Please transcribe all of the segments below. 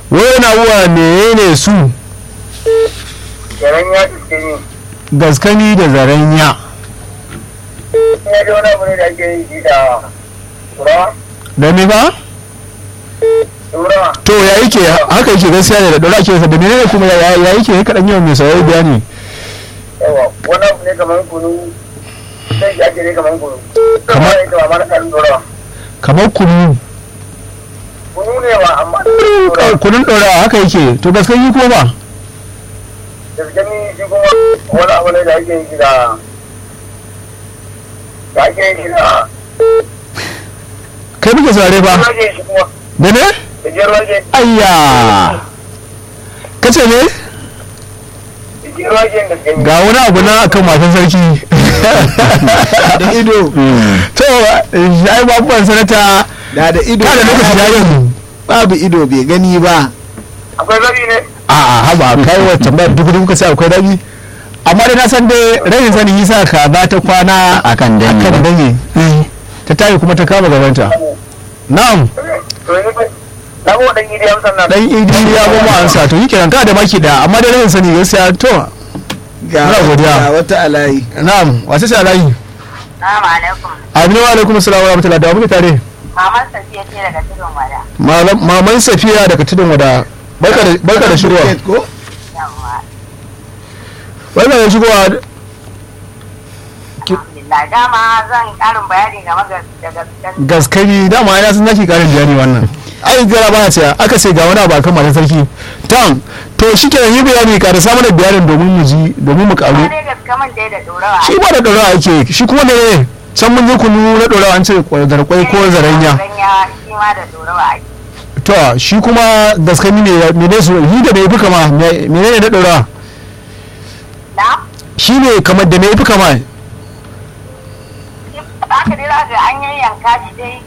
wani abuwa menene su Yaran ya tuske ni. gaskani da zaranya Ina da wani abu ne da ake yi shi da turawa. da me ba Turawa. to ya yake haka yake gaskiya ne da dora ake da menene kuma ya ya yake ya kadan yawan mai saurari bayani Yawa, wani abu ne kamar kunu. Sai shi ake ne kamar kunu. Kamar- Kamar ita ma na kan turawa. kamar kunu Kunu ne ba amma turawa. kunun dora haka yake to gaskani kuma ba Gaske ni shi kuma wani abu ne da ake yi shi da da ake yi shi da kai muke saurare ba rage shi kuma da ne da jiyar rage ayya kace ne da jiyar rage da gani. ga wani abu na akan matan sarki da ido to ai babuwan sanata da da ido kada lokaci ya yi babu ido bai gani ba Akwai zabi ne? a'a haba kai wa tambayar duk duk sai akwai rabi amma dai na san dai rayin sani yasa ka za ta kwana Akan danye akan ba. danye ta tayi kuma ta kama gabanta na'am To yanzu fa na ko dan gidi amsan na. dan idi ya goma ansa to yake nan ka da maki da amma dai rayin sani gaskiya to ga Muna godiya. ga wata alayi na'am wace ce alayi Salamu alaikum. abin wa alaikum assalam wa rahmatullahi da muke tare Maman Safiya ce daga tudun wada. Malam- maman safiya daga tudun wada barka da barka da shigowa Tiket ko Yawwa. barka da shigowa Alhamdulillah. Dama zan karin bayani game da daga gaskiya. gaskari dama ina sun zaki karin bayani wannan ai gara ba ce aka ce ga wani abu akan matan sarki tam to shi ke yi bayani ka da samun da bayanin domin mu ji domin mu karu Kuma dai gaske man dai da dorawa. shi ba da dorawa ake shi kuma ne can mun je kunu na dorawa an ce zarkwai ko zaranya Zaranya shi ma da dorawa ake. to shi kuma gaskani ne mene su yi da me fi kama mene ne na dorawa Na? shi ne kamar da me fi kama Haka dai za ga an yayyanka shi dai.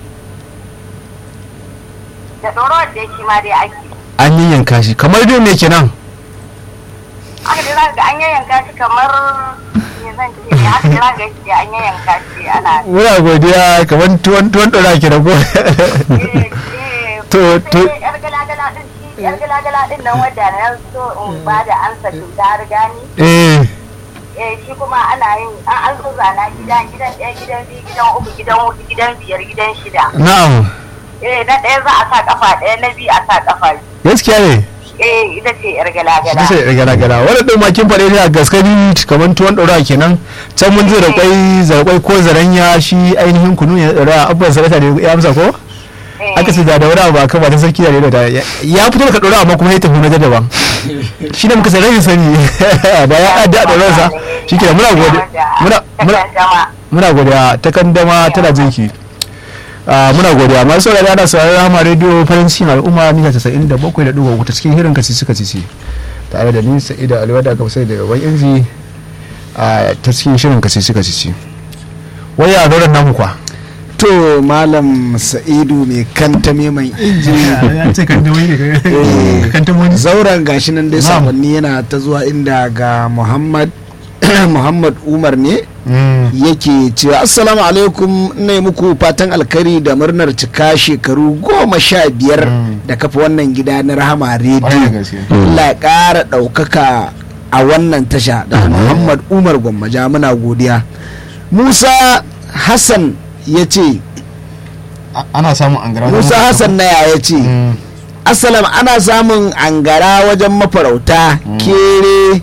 Da dorawar dai shi ma dai ake. an yi yanka shi kamar dai me kenan Haka dai za ga an yayyanka shi kamar me zan ce ne haka dai za ga shi dai an yayyanka shi ana. muna godiya kamar tuwon tuwon dorawa ke rago Eh, eh, To- to- sai yar gala-gala din shi yar gala-gala din nan wadda na so in ba da ansa cuta har gani eh eh shi kuma ana yin an an so zana gida gidan ɗaya gidan biyu gidan uku gidan hudu gidan biyar gidan shida na'am eh na ɗaya za a sa kafa ɗaya na biyu a sa kafa biyu. gaskiya ne eh ita ce yar gala-gala shi sai gara gara wani ɗin makin faɗe ne a gaskari kamar tuwon ɗora kenan can mun je da kwai zarkwai ko zaranya shi ainihin kunu ne ɗora abubuwan sarata ne ya amsa ko Eh, aka ce da da wani abu ba kan matan sarki da ne da ya ya fito daga ɗora amma kuma ya tafi na daban shi ne muka sai rashin sani da ya adda a ɗorarsa shi ke muna godiya muna muna takaddama. muna godiya ta kandama tana jinki Ah, muna godiya masu saurari ana saurari rama rediyo farin cikin al'umma mita casa'in da bakwai da ɗigo ta cikin hirin kacici kacici tare da ni sa'ida aliyu da aka fi sai da yawan inji a ta cikin shirin kacici kacici waya a zauren namu kwa to malam sa'idu mai kantame mai inji ce kandamai ne kandamai zauren gashi nan dai Na'am. sakonni yana ta zuwa inda ga muhammad muhammad umar ne yake cewa assalamu alaikum ina yi muku fatan alkari da murnar cika shekaru goma sha biyar da kafa wannan gida na rahama rediyo Allah ya ƙara ɗaukaka a wannan tasha da muhammad umar gwammaja muna godiya musa hassan ya ce ana samun an gara musa hassan na ya ce asalam ana samun angara wajen mafarauta kere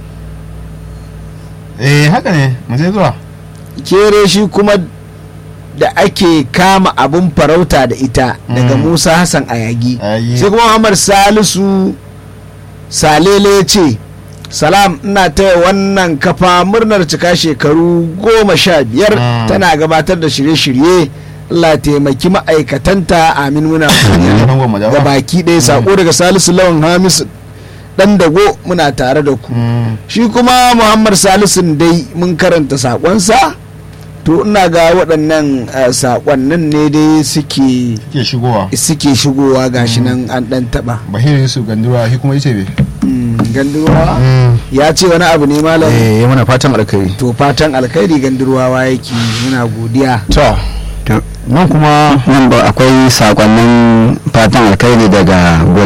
eh haka ne mu je zuwa kere shi kuma da ake kama abun farauta da ita daga Mm. musa hassan ayagi Ayagi. sai kuma muhammad salisu salele ce salam ina taya wannan kafa murnar cika shekaru goma sha biyar Mm. tana gabatar da shirye-shirye Allah ya taimaki ma'aikatanta amin muna Nan gwamma ga jawa. baki ɗaya sako daga salisu lawan hamisu dan dago muna tare da ku Mm. shi kuma muhammad salisun dai mun karanta sakonsa to ina ga waɗannan eh, sakonnin ne dai suke ke shigowa suke shigowa gashi nan an ɗan taɓa bahir yusuf gandura shi kuma yace be Mm, gandurwa ya ce wani abu ne malam eh muna fatan alkai to fatan alkhairi gandurwawa yake muna godiya to nan kuma nan ba akwai sakonnin fatan alkhairi daga